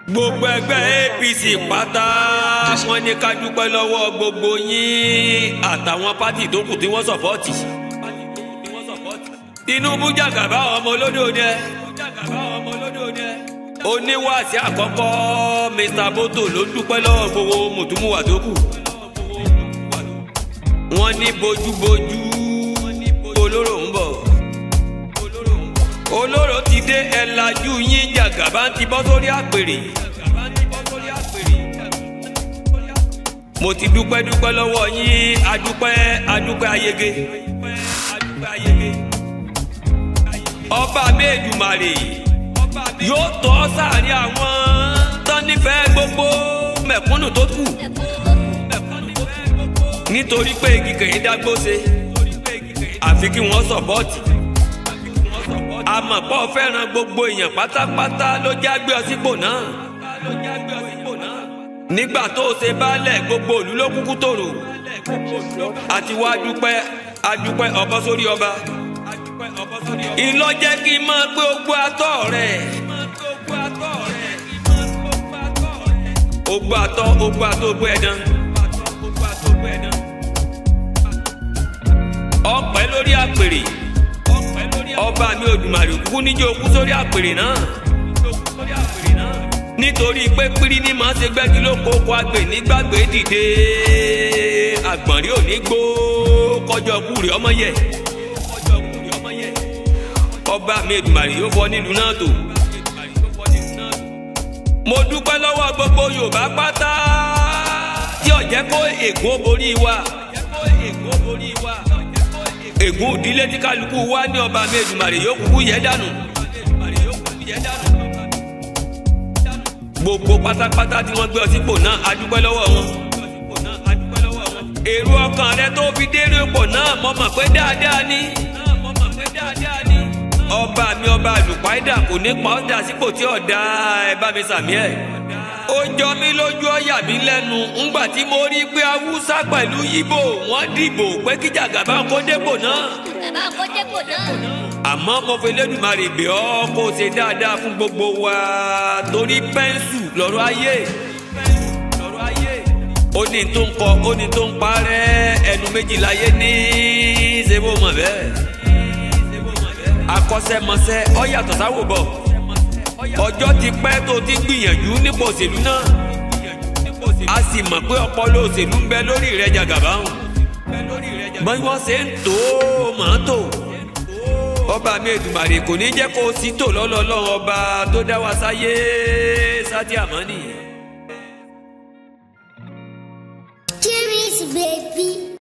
gbogbo ẹgbẹ́ APC pátá wọ́n ní ká dúpẹ́ lọ́wọ́ gbogbo yín àtàwọn pátì tó kù tí wọ́n sọ̀pọ́ọ̀tì. Tinubu jàgàbá ọmọ olódòdẹ oníwàásí àkọ́kọ́ Mr. Boto ló dúpẹ́ lọ́wọ́ gbogbo mùtúmùwà tó kù. wọ́n ní bójúbójú olóró ń bọ̀ olóró ti dé ẹ̀ lajú yín jàgàbá ti bọ́ sórí àpèrè. mo ti dúpẹ́ dúpẹ́ lọ́wọ́ yín adúpẹ́ adúpẹ́ ayege. ọba méjùmarè yóò tọ́ sáàrin àwọn tán nífẹ̀ẹ́ gbogbo mẹ̀kúnnù tó kù nítorí pé igi kìí dágbó ṣe àfi kí wọ́n sọ̀pọ́ọ̀tì àmọ̀pọ̀ fẹ́ràn gbogbo èèyàn pátápátá ló já gbé ọ sípò náà nígbà tó ṣe baálẹ̀ gbogbo òlú ló kúkú tòrò àti wá dúpẹ́ adúpẹ́ ọbọ̀ sórí ọba ìlọ́jẹ́ kí n máa pé ogbó atọ́ rẹ̀ ogbó atọ́ ogbó atọ́ ogbó ẹ̀dán ọpẹ́ lórí àpèrè ọba mi Òdùmarè kú níjó kú sórí àpèrè náà nítorí pé pírí ní màá ṣe gbẹ́gi ló kó kó agbè nígbàgbé dìde àgbọ̀nrí ò ní gbó kọjọ kúrè ọmọ yẹ ọba mi Èdùmàrè yóò fọ nílùú náà tó mo dúpẹ́ lọ́wọ́ gbogbo Yorùbá pátá tí ó jẹ́ kó ègún borí wa ègún ìdílé tí kálukú wá ní ọba mi Èdùmàrè yóò kúkú yẹ dànù. gbogbo pátápátá tí wọ́n gbé ọ sípò náà a dúpẹ́ lọ́wọ́ wọn. èrò ọkàn rẹ tó fi dérò ipò náà mo mọ̀ pé dáadáa ni. ọba mi ọba àlùpàìdà kò ní pa ọ́ dà sípò tí ò dá ẹ bá mi sàmì ẹ̀. ó jọ mí lójú ọ̀yà mi lẹ́nu ńgbà tí mo rí pé haúsá pẹ̀lú yíbò wọ́n dìbò pé kí Jàgàbá kó dépò náà. Bàbá kó dépò náà. àmọ́ mo fi Elédùmarè bẹ̀ ọ́ kó o ṣe dáadáa fún gbogbo wa torí pẹ́ńsù lọ́rọ̀ ayé ó ní tó ń kọ ó ní tó ń parẹ́ ẹnu méjìlá yé ní ṣe bó mọ̀ bẹ́ẹ̀ akọ́ṣẹ́mọṣẹ́ ọ yàtọ̀ sáwò bọ̀ ọjọ́ ti pẹ́ tó ti gbìyànjú nípò òṣèlú náà a sì mọ̀ pé ọpọlọ òṣèlú ń bẹ lórí rẹ̀ Jàgàbá hàn bí wọ́n ṣe ń tó màá tó ọba mi Èdùmàrè kò ní jẹ́ kó o sí tò lọ́lọ́lọ́run ọba tó dá wa sáyé sátì àmọ́ nìyẹn. Cheers, baby.